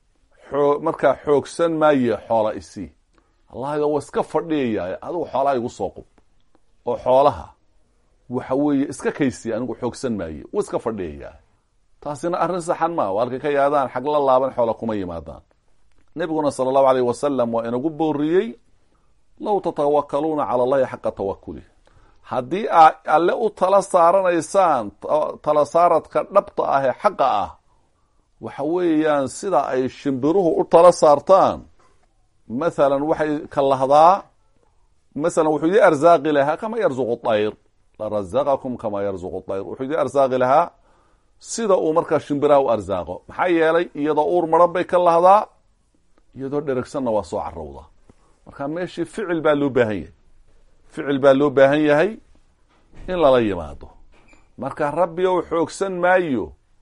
markaa xoogsan maaye xoola isii allahayow waa iska fadhiyaya adigu xoolaha igu soo qub oo xoolaha waxa weeye iska kaysi anigu xoogsan maaye wuu iska fadhiyayaa taasina arrin saxan maa halkay ka yaadaan xag la laaban xoola kuma yimaadaan nebiguna sala allahu aleyh wasalam waa inagu booriyey low tatawakaluuna cala allahi xaqa tawakuli haddii aa alle u tala saaranaysaan tala saaradka dhabta ah ee xaqa ah waxa weeyaan sida ay shimbiruhu u tala saartaan mathalan waxay ka lahdaa masalan wuxuu idii arsaaqi lahaa kama yarzuqu dayr larazaqakum kama yarzuqu dayr wuxuu idii arsaaqi lahaa sida uu markaa shimbiraha u arsaaqo maxaa yeelay iyadoo uur maran bay ka lahdaa iyadoo dheragsanna waa soo carowda marka meeshii ficil baa loo baahan yahay ficil baa loo baahan yahay in lala yimaado marka rabbi ou xoogsan maayo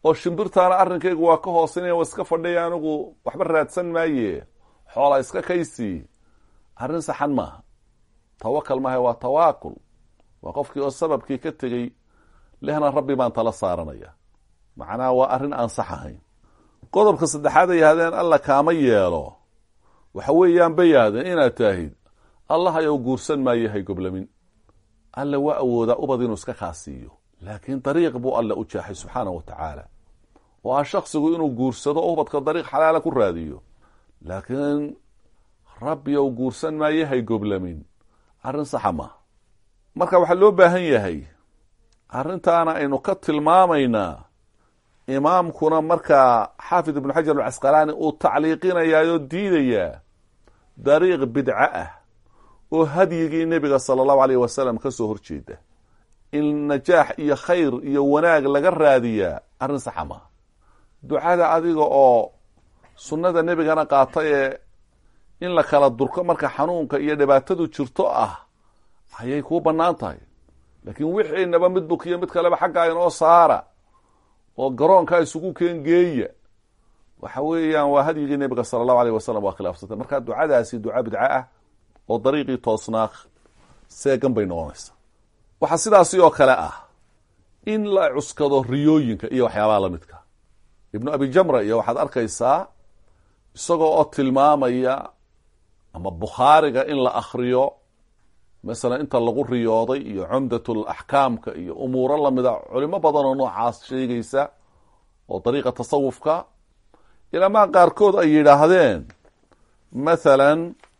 oo shimbirtaana arrinkaygu waa ka hoosinaya waa iska fadhiya anigu waxba raadsan maaye xoola iska kaysii arrin saxan maaha tawakal maaha waa tawaakul waa qofkii oo sababkii ka tegey lehna rabbi baan tala saaranaya macnaha waa arrin aan sax ahayn qodobka saddexaad ay yahdeen alla kaama yeelo waxa weeyaan bay yahdeen inaad taahid allah ayou guursan maayo hay goblamin alle waa awoodaa ubad inuu iska kaasiiyo laakiin dariiq buu alle u jeexay subxaana wa tacaala oo ah shaksigu inuu guursado oo ubadka dariiq xalaala ku raadiyo laakiin rabbi ou guursan maayo hay goblamin arrin saxa maaha marka waxaa loo baahan yahay arrintaana aynu ka tilmaamaynaa imaamkuna markaa xaafid ibnu xajar alcasqalaani uu tacliiqinayaayoo diidayaa dariiq bidco ah oo hadyigii nebiga sala allahu aleyh wasalam ka soo horjeeda in najaax iyo khayr iyo wanaag laga raadiyaa arrin saxa maaha ducada adiga oo sunnada nebigana qaata ee in la kala durko marka xanuunka iyo dhibaatadu jirto ah ayay kuu bannaan tahay laakiin wixiinaba mid bukiyo mid kaleba xaggaa inoo saara oo garoonkaa isugu keen geeya waxa weeyaan waa hadyigii nebiga sala allahu aleyh wasalam waa khilaafsantay marka ducadaasi duca bidco ah oo dariiqii toosnaa seegan bay noqonaysaa waxaa sidaasi oo kale ah in la cuskado riyooyinka iyo waxyaabaha lamidka ibnu abi jamra iyo waxaad arkaysaa isagoo oo tilmaamaya ama bukhaariga in la akriyo masalan inta lagu riyooday iyo cumdatul axkaamka iyo umuuro lamida culimo badan oo noocaas sheegaysa oo dariiqa tasawufka ilamaa qaarkood ay yidhaahdeen mathalan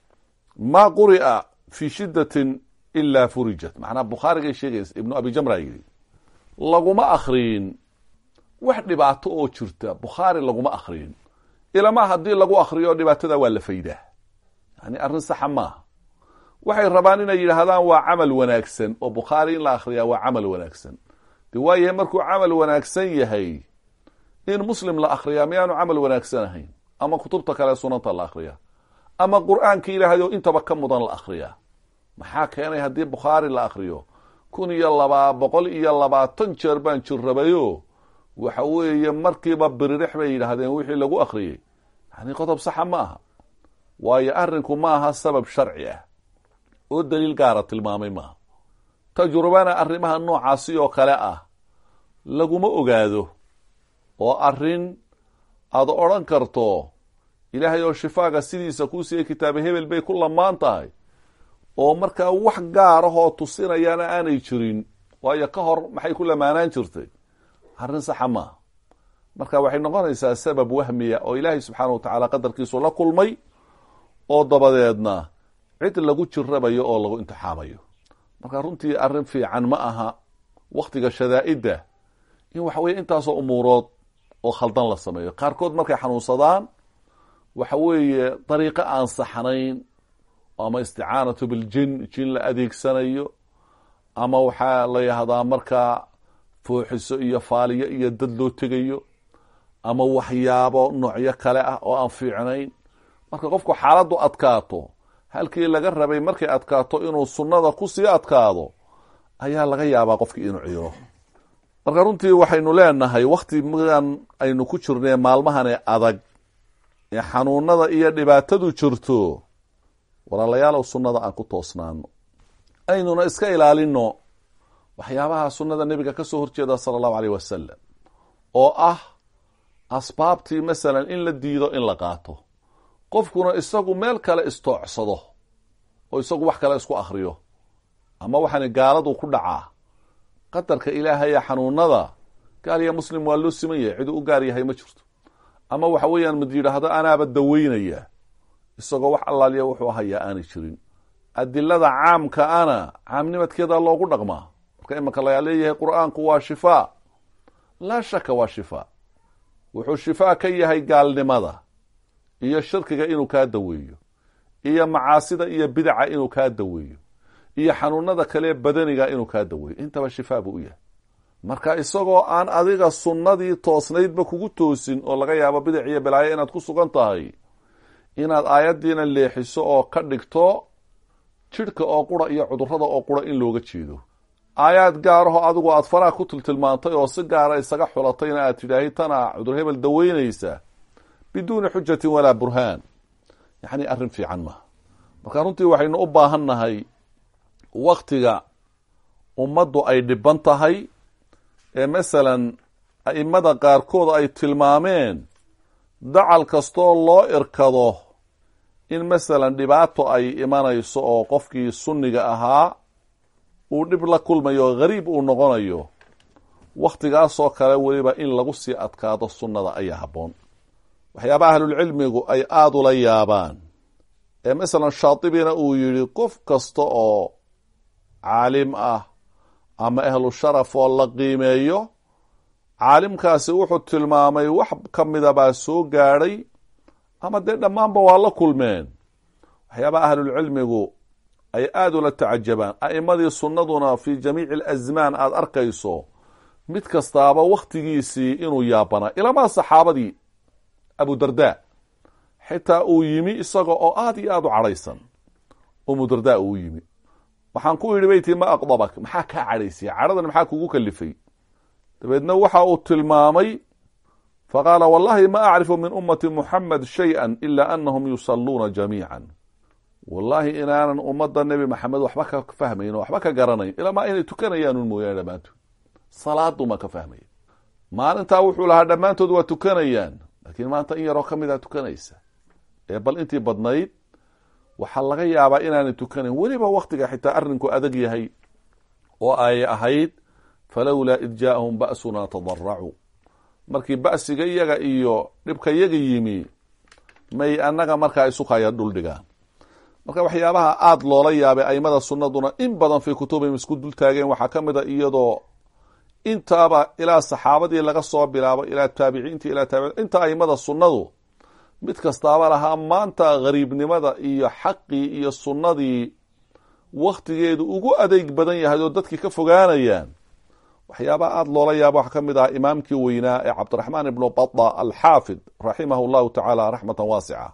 ma quri'a fi shiddatin ilaa furijat macnaa bukhaarigay sheegaysa ibnu abi jamra yidhi laguma akriyin wax dhibaato oo jirta bukhaari laguma akriyin ilamaa haddii lagu akriyo dhibaatada waa la faydaa yani arrin saxa maaha waxay rabaan inay yidhaahdaan waa camal wanaagsan oo bukhaari in la akriyaa waa camal wanaagsan de waayahay markuu camal wanaagsan yahay in muslim la akriyaa miyaanu camal wanaagsan ahayn ama kutubta kale sunanta la akriyaa ama qur-aanka ilaahay oo intaba ka mudan la akriyaa maxaa keenay haddii bukhaari la akriyo kun iyo labaa boqol iyo labaatan jeer baan jirrabayo waxa weeye markiiba biririx bay yidhaahdeen wixii lagu akriyey yani qodob saxa ma aha waayo arrinku ma aha sabab sharci ah oo daliil gaara tilmaamay maaha tajrubana arrimaha noocaasi oo kale ah laguma ogaado oo arrin aad odhan karto ilaahay oo shifaaga sidiisa kuu siiyey kitaaba hebel bay ku lamaan tahay oo markaa wax gaarahoo tusinayaana aanay jirin waayo ka hor maxay ku lamaanaan jirtay arrin saxa maaha marka waxay noqonaysaa sabab wahmiya oo ilaahay subxaana wa tacaala qadarkiisu la kulmay oo dabadeedna cid lagu jirabayo oo lagu imtixaamayo marka runtii arrin fiican ma aha waktiga shadaa'idda in waxa weye intaasoo umuurood oo khaldan la sameeyo qaarkood markay xanuunsadaan waxa weeye dariiqo aan saxnayn ama isticaanatu biljin jin la adeegsanayo ama waxaa la yahdaa markaa fooxiso iyo faaliyo iyo dad loo tegayo ama waxyaabo noocyo kale ah oo aan fiicnayn marka qofku xaaladdu adkaato halkii laga rabay markay adkaato inuu sunnada kusii adkaado ayaa laga yaabaa qofkii inuu ciiro marka runtii waxaynu leenahay waktigan aynu ku jirnay maalmahane adag ee xanuunada iyo dhibaatadu jirto walaalayaalow sunnada aan ku toosnaano aynuna iska ilaalino waxyaabaha sunnada nebiga ka soo horjeeda sala allahu aleyh wasalam oo ah asbaabtii masalan in la diido in la qaato qofkuna isagu meel kale istoocsado oo isagu wax kale isku akriyo ama waxaani gaaladu ku dhacaa qadarka ilaahaya xanuunada gaal iyo muslim waa loo siman yahay ciduu u gaar yahay ma jirto ama waxa weeyaan mid yidhaahdo anaaba daweynaya isagoo wax allaaliya wuxuu hayaa aanay jirin adilada caamka ana caamnimadkeeda loogu dhaqmaa marka imanka lagaa leeyahay qur-aanku waa shifaa laa shaka waa shifaa wuxuu shifaa ka yahay gaalnimada iyo shirkiga inuu kaa daweeyo iyo macaasida iyo bidaca inuu kaa daweeyo iyo xanuunada kale badaniga inuu kaa daweeyo intaba shifaa buu u yahay marka isagoo aan adiga sunnadii toosnaydba kugu toosin oo laga yaabo bidac iyo balaayo inaad ku sugan tahay inaad aayaddiina leexiso oo ka dhigto jidhka oo qura iyo cudurrada oo qura in looga jeedo aayaad gaaraho adigu aada faraha ku tiltilmaantay oo si gaara isaga xulatayna aad tidhaahay tana cudur hebel daweynaysa biduuni xujatin walaa burhaan yacni arrin fiican maaha marka runtii waxaynu u baahan nahay waktiga ummaddu ay dhiban tahay ee masalan a'imada qaarkood ay tilmaameen dacal kastoo loo irkado in masalan dhibaato ay imanayso oo qofkii sunniga ahaa uu dhib la kulmayo o gariib uu noqonayo wakhtigaasoo kale weliba in lagu sii adkaado sunnada ayaa habboon waxyaabaha ahlulcilmigu ay aada ula yaabaan ee masalan shaatibina uu yidhi qof kasta oo caalim ah ama ahlu sharaf oo la qiimeeyo caalimkaasi wuxuu tilmaamay wax ka mida baa soo gaadhay ama dee dhammaanba waa la kulmeen waxyaabaha ahlulcilmigu ay aada ula tacajabaan a'imadii sunnaduna fii jamiici alasmaan aada arkayso mid kastaaba wakhtigiisii inuu yaabanaa ilamaa saxaabadii abudarda xitaa uu yimi isaga oo aada iyo aada u cadhaysan umudarda uu yimi waxaan ku yidhi beyti ma aqdabak maxaa kaa cadhaysay cadhadan maxaa kugu kalifay dabeedna waxa uu tilmaamay faqaala wallahi ma acrifu min ummati muxamed shayئa ila anahum yusaluuna jamiica wallahi inaanan ummadda nebi maxamed waxba ka fahmayn oo waxba ka garanayn ilamaa inay tukanayaanun mooyaane dhammaantood salaaduma ka fahmaya maalintaa wuxuu lahaa dhammaantood waa tukanayaan laakiin maanta in yaroo ka mida tukanaysa ee bal intii badnayd waxaa laga yaabaa inaanay tukanayn weliba waktiga xitaa arrinku adag yahay oo ay ahayd falowlaa id jaaahum ba'sunaa tadaracuu markii ba'siga iyaga iyo dhibka yaga yimi may annaga markaa isukaya dhuldhigaan marka waxyaabaha aada loola yaabay aimada sunnaduna in badan fii kutubihim isku dul taageen waxaa ka mid a iyadoo intaaba ilaa saxaabadii laga soo bilaabo ilaa taabiciintii ilaa taabici inta aimada sunnadu mid kastaaba lahaa maanta gariibnimada iyo xaqii iyo sunnadii wakhtigeedu ugu adeeg badan yahay oo dadkii ka fogaanayaan waxyaabaha aada loola yaabo waxaa ka mid ah imaamkii weynaa ee cabdiraxmaan ibnu bada alxaafid raximahu llahu tacaala raxmatan waasica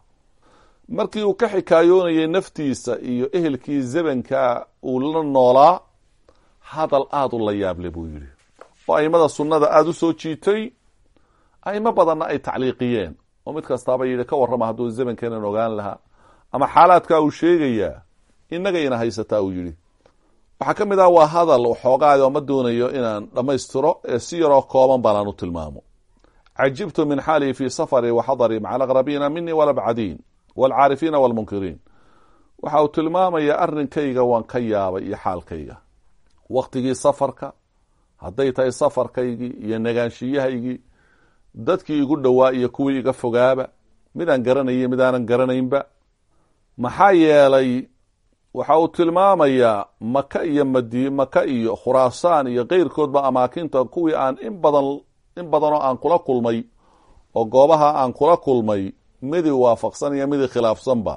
markii uu ka xikaayoonayay naftiisa iyo ehelkii zabanka uu la noolaa hadal aada u la yaable buu yidhi oo aimada sunnada aada u soo jiitay aimo badanna ay tacliiqiyeen oo mid kastaaba yidhi ka warrama hadduu zamankeenan ogaan lahaa ama xaalaadkaa uu sheegayaa innagayna haysataa uu yidhi waxaa ka mid ah waa hadal waxoogaadi oo ma doonayo inaan dhammaystiro ee si yaroo kooban baanaan u tilmaamo cajibtu min xaalii fii safari wa xadari maca alaqrabiina minii walabcadiin waalcaarifiina waalmunkiriin waxa uu tilmaamayaa arrinkayga waan ka yaabay iyo xaalkayga wakhtigii safarka hadday tahay safarkaygii iyo negaanshiyahaygii dadkii igu dhowaa iyo kuwii iga fogaaba midaan garanayay midaanan garanaynba maxaa yeelay waxa uu tilmaamayaa maka iyo madi maka iyo khuraasaan iyo keyrkoodba amaakinta kuwii aan in badan in badanoo aan kula kulmay oo goobaha aan kula kulmay midi waafaqsan iyo midi khilaafsanba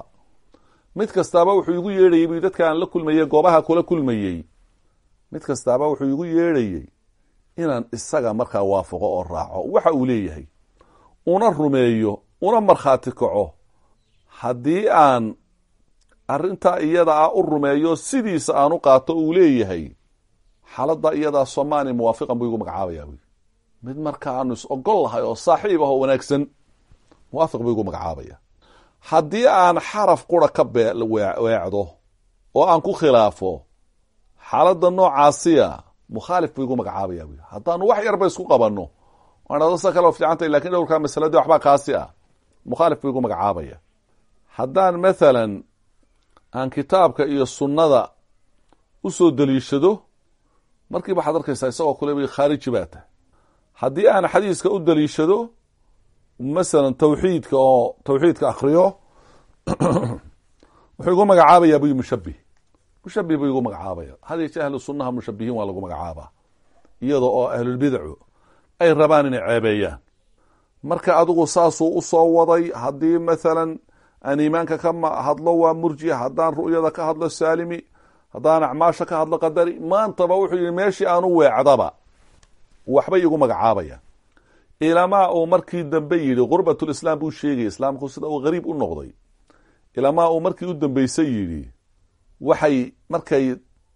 mid kastaaba wuxuu igu yeedhayay bu dadka aan la kulmayey goobaha kula kulmayey mid kastaaba wuxuu igu yeedhayey inaan isaga markaa waafaqo oo raaco waxa uu leeyahay una rumeeyo una markhaati kaco haddii aan arrintaa iyada ah u rumeeyo sidiisa aan u qaato uu leeyahay xaaladda iyadaa somaani muwaafiqan buu igu magacaabaya buy mid marka aanu is ogol lahay oo saaxiib ah oo wanaagsan muwaafiq buu igu magacaabaya haddii aan xaraf qura ka beweecdo oo aan ku khilaafo xaaladda noocaasiya mukhaalif buu igu magacaabaya buy haddaanu wax yarba isku qabanno sa kale fiicantay lakin dhowrkaa masaladii waxbaa kaasi ah mukhaalif buu igu magacaabaya haddaan mathalan aan kitaabka iyo sunnada u soo daliishado markiiba waxaad arkaysaa isagoo kule khaariji baa tahay haddii aan xadiiska u daliishado masalan tawxiidka oo tawxiidka akriyo wuxuu igu magacaabaya buy mushabih mushabih buu igu magacaabaya hadiise ahlu sunnaha mushabihiin waa lagu magacaabaa iyada oo ahlulbidacu ay rabaan inay ceebeeyaan marka adigu saasuu usoo waday haddii mathalan aan iimaanka ka hadlo waa murji haddaan ru'yada ka hadlo saalimi haddaan acmaasha ka hadlo qadari maantaba wuxuu yihi meeshii aan u weecdaba waxbay igu magacaabaya ilamaa uu markii dambe yidhi gurbatulislaam buu sheegay islaamku sida uu gariib u noqday ilamaa uu markii u dambeysay yidhi waxay markay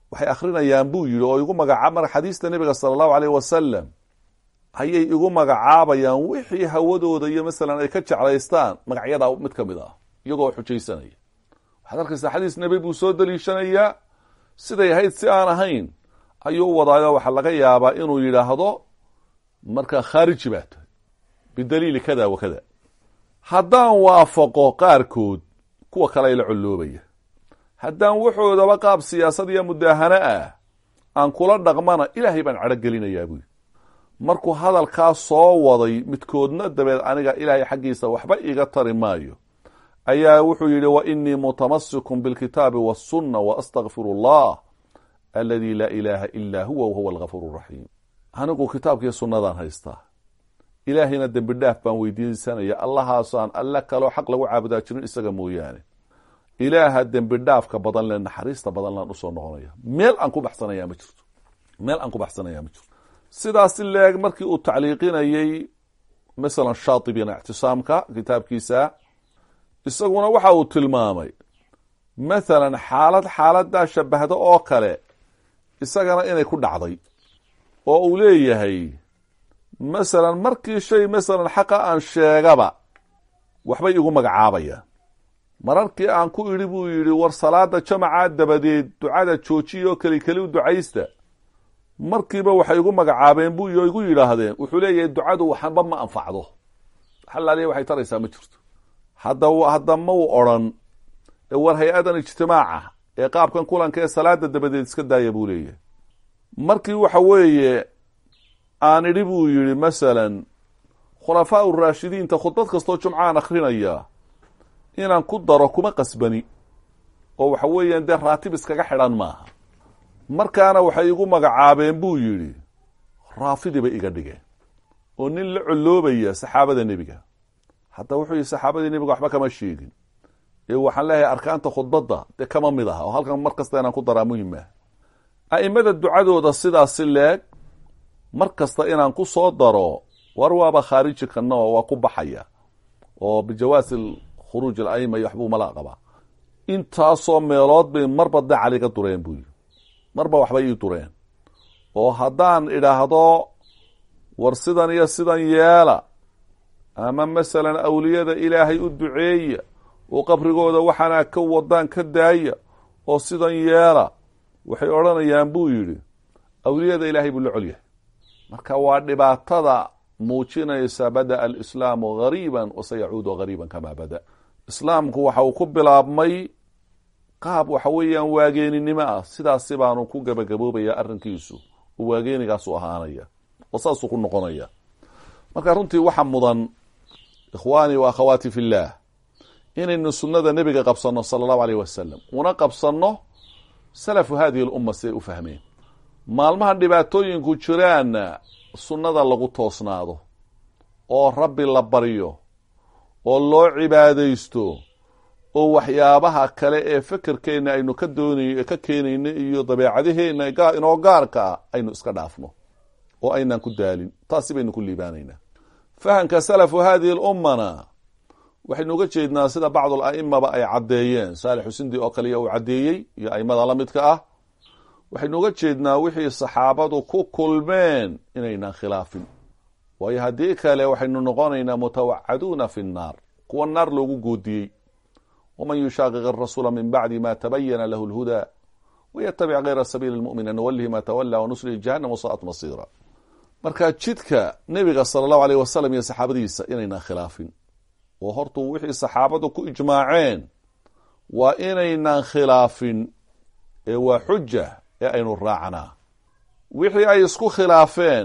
waxay akrinayaan buu yidhi oo igu magacaab marka xadiista nebiga sala allahu aleyh wasalam ayay igu magacaabayaan wixii hawadooda iyo masalan ay ka jeclaystaan magacyadaa mid ka mid ah iyagoo xujaysanaya waxaad arkaysaa xadiis nebi buu soo daliishanayaa siday ahayd si aan ahayn ayuu wadaayo waxaa laga yaabaa inuu yidhaahdo markaa khaariji baa tahay bidaliili kada wa kada haddaan waafaqo qaarkood kuwa kale la colloobaya haddaan waxoodaba qaab siyaasad iyo mudaahano ah aan kula dhaqmana ilaahay baan cadho gelinayaa buui markuu hadalkaa soo waday midkoodna dabeed aniga ilaahay xaggiisa waxba iga tari maayo ayaa wuxuu yidhi wa inii mutamassikun bilkitaabi wasunna wa astakfiru allah aladi laa ilaaha ilaa huwa wahuwa algafuur raxiim anigu kitaabkiiyo sunnadaan haystaa ilaahayna dembi dhaaf baan weydiisanaya allahaasaan alle kaloo xaq lagu caabudaa jirin isaga mooyaane ilaaha dembi dhaafka badan le naxariista badan laan usoo noqonaya meel aan ku baxsanaya ma jirto meel aan ku baxsanaya ma jirto sidaasi leeg markii uu tacliiqinayey masalan shaatibina ictisaamka kitaabkiisa isaguna waxa uu tilmaamay mathalan xaalad xaaladaa shabahda oo kale isagana inay ku dhacday oo uu leeyahay masalan markii shay masalan xaqa aan sheegaba waxbay igu magacaabayaan mararkii aan ku idhi buu yidhi war salaada jamacaa dabadeed ducada joojiya oo keli keli u ducaysta markiiba waxay igu magacaabeen buu oo igu yidhaahdeen wuxuu leeyahay ducadu waxba ma anfacdo xalaaliya waxay taraysaa ma jirto hadda hadda ma u odrhan war hay-adan ijtimaaca ee qaabkan kulanka ee salaada dabadeed iska daaya buu leeyahay markii waxa weeye aan idhi buu yidhi masalan khulafaa uraashidiinta khudbad kastoo jumcaan akrinaya inaan ku daro kuma qasbani oo waxa weeyaan dee raatib iskaga xidhan maaha markaana waxay igu magacaabeen buu yidhi raafidi bay iga dhigeen oo nin la colloobaya saxaabada nebiga hadda wuxuu yihi saxaabadii nebiga waxba kama sheegin ee waxaan leeyahay arkaanta khudbadda dee kama mid aha oo halkan mar kasta inaan ku daraa muhim ah a'imada ducadooda sidaasi leeg mar kasta inaan ku soo daro war waaba khaariji kana oo waa ku baxaya oo bijawaasi khuruuj alaima iyo waxbuu mala qabaa intaasoo meelood bay marba dacal iga dureen buu yidhi marba waxbay ii dureen oo haddaan idhaahdo war sidan iyo sidan yeela ama masalan awliyada ilaahay u duceeya oo qabrigooda waxaana ka wadaan ka daaya oo sidan yeela waxay odhanayaan buu yidhi awliyada ilaahay buu la colyahay marka waa dhibaatada muujinaysa bada'a alislaamu gariiban wasayacuudu gariiban kamaa bada islaamku waxa uu ku bilaabmay qaab waxa weeyaan waageeninimo ah sidaasi baanu ku gabagaboobaya arrinkiisu oo waageenigaasu ahaanaya oo saasuu ku noqonaya marka runtii waxa mudan ikhwaanii wa akhawaati fi llah inaynu sunnada nebiga qabsanno sala allahu aleyh wasalam una qabsanno salafu hadihi lumma siday u fahmeen maalmaha dhibaatooyinku jiraanna sunnada lagu toosnaado oo rabbi la baryo oo loo cibaadaysto oo waxyaabaha kale ee fekerkeenna aynu ka doonay ka keenayno iyo dabeecadaheenna inoo gaarka ah aynu iska dhaafno oo aynaan ku daalin taasi baynu ku liibaanaynaa fahamka salafu hadihi lummana waxaynu uga jeednaa sida bacdul a'imaba ay caddeeyeen saalix xusindi oo kaliya uu caddeeyey iyo aimada la midka ah waxaynu uga jeednaa wixii saxaabadu ku kulmeen inaynaan khilaafin waayo haddii kale waxaynu noqonaynaa mutawacaduuna fi nnaar kuwa naar loogu goodiyey waman yushaaqiq arasuula min bacdi ma tabayana lahu lhudaa wayatabic gayra sabiili lmu'miniin nuwalihi ma tawala wanuslihi jahannam wasaat masiira marka jidka nebiga sala allahu aleyh wasalam iyo saxaabadiisa inaynaan khilaafin oo hortuu wixii saxaabadu ku ijmaaceen waa inaynaan khilaafin ee waa xuja ee aynu raacnaa wixii ay isku khilaafeen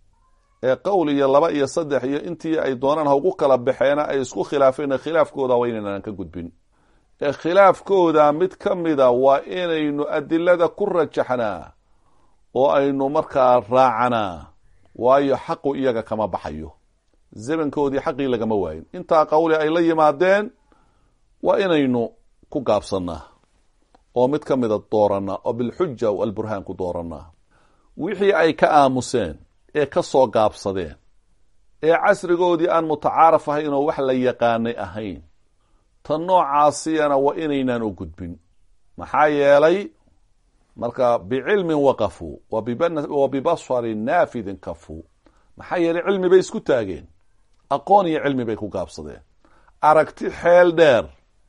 ee qowl iyo laba iyo saddex iyo intii ay doonaan ha ugu kala baxeena ay isku khilaafeen khilaafkooda waa inaynaan ka gudbin ee khilaafkooda mid ka mida waa inaynu adilada ku rajaxnaa oo aynu markaa raacanaa waayo xaqu iyaga kama baxayo zamankoodii xaqii lagama waayin intaa qawli ay la yimaadeen waa inaynu ku gaabsannaa oo mid ka mida dooranaa oo bilxuja alburhaan ku dooranaa wixii ay ka aamuseen ee ka soo gaabsadeen ee casrigoodii aan mutacaaraf ahayn oo wax la yaqaanay ahayn tan noocaasiyana waa inaynaan u gudbin maxaa yeelay marka bicilmin waqafuu wa bibasarin naafidin kafuu maxaa yeelay cilmi bay isku taageen aqoon iyo cilmi bay ku gaabsadeen aragti xeel dheer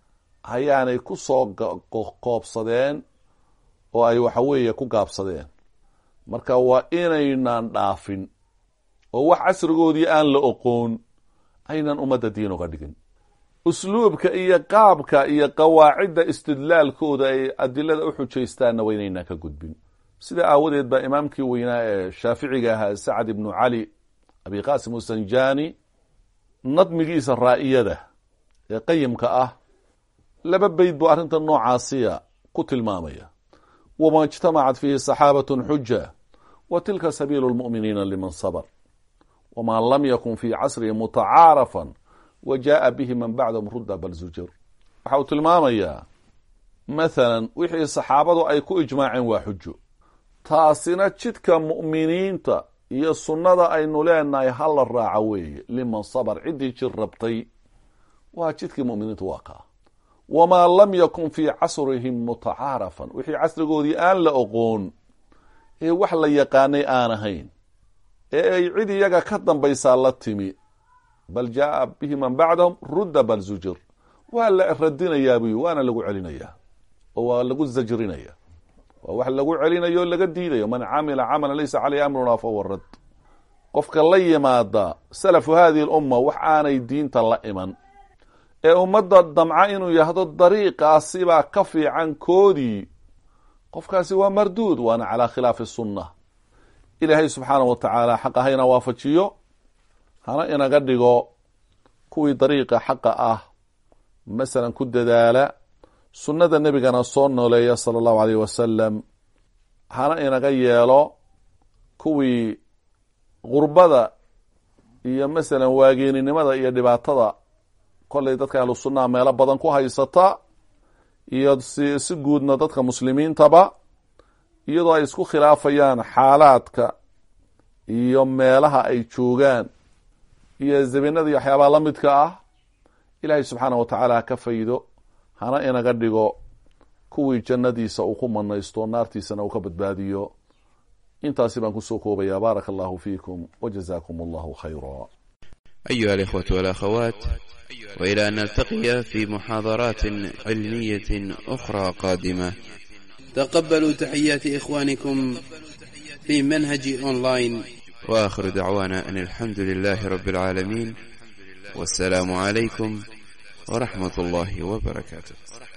ayaanay ku soo qoobsadeen oo ay waxa weeye ku gaabsadeen marka waa inaynan dhaafin oo wax casrigoodii aan la oqoon aynan ummadda diin uga dhigin usluubka iyo qaabka iyo qawaacidda istidlaalkooda ay adilada u xujaystaanna waa inaynaan ka gudbin sida aawadeed baa imaamkii weynaa ee shaaficiga ahaa sacad ibnu cali abi qasim usanjani nadmigiisa raa'iyada ee qayimka ah laba beyd buu arrinta noocaasiya ku tilmaamaya wama ijtamacat fiihi saxaabat xuja wa tilka sabiilu lmu'miniina liman sabr wma lam yakun fi casrihi mutacaarafan wa jaءa bihi man bacdahum rudda bal zujir waxa uu tilmaamayaa mathalan wixii saxaabadu ay ku ijmaaceen waa xujo taasina jidka mu'miniinta iyo sunnada aynu leenahay hala raaca weeye liman sabr ciddii jir rabtay waa jidkii muminiinta waa kaa wamaa lam yakun fii casrihim mutacaarafan wixii casrigoodii aan la oqoon ee wax la yaqaanay aan ahayn ee ay cid iyaga ka dambaysaa la timi bal jaaa bihi man bacdahum rudda bal zujir waa la radinayaa buy waana lagu celinayaa oo waa lagu zajrinaya waa wax lagu celinayo o laga diidayo man camila camala laysa caleyhi amruna fahuwa rad qofka la yimaada salafu hadihi lumma wax aanay diinta la iman ee ummadda damca inuu yahdo dariiqaasibaa ka fiican koodii qofkaasi waa marduud waana calaa khilaafi sunna ilaahay subxaanah wa tacaala xaqa hayna waafajiyo hana inaga dhigo kuwii dariiqa xaqa ah masalan ku dadaala sunnada nebigana soo nooleeya sala allahu aleyh wasalam hana inaga yeelo kuwii gurbada iyo masalan waageeninimada iyo dhibaatada kollay dadka ahlu sunnaha meelo badan ku haysata iyo si si guudna dadka muslimiintaba iyadoo ay isku khilaafayaan xaalaadka iyo meelaha ay joogaan iyo zabinada iyo waxyaabaha la midka ah ilaahay subxaanah wa tacaala ha ka faydo hana inaga dhigo kuwii jannadiisa uu ku manaysto naartiisana uu ka badbaadiyo intaasi baan kusoo koobaya baaraka allahu fiikum wajazakum allahu khayra أيها الإخوة والأخوات وإلى أن نلتقي في محاضرات علمية أخرى قادمة تقبلوا تحيات إخوانكم في منهج أونلاين وآخر دعوانا أن الحمد لله رب العالمين والسلام عليكم ورحمة الله وبركاته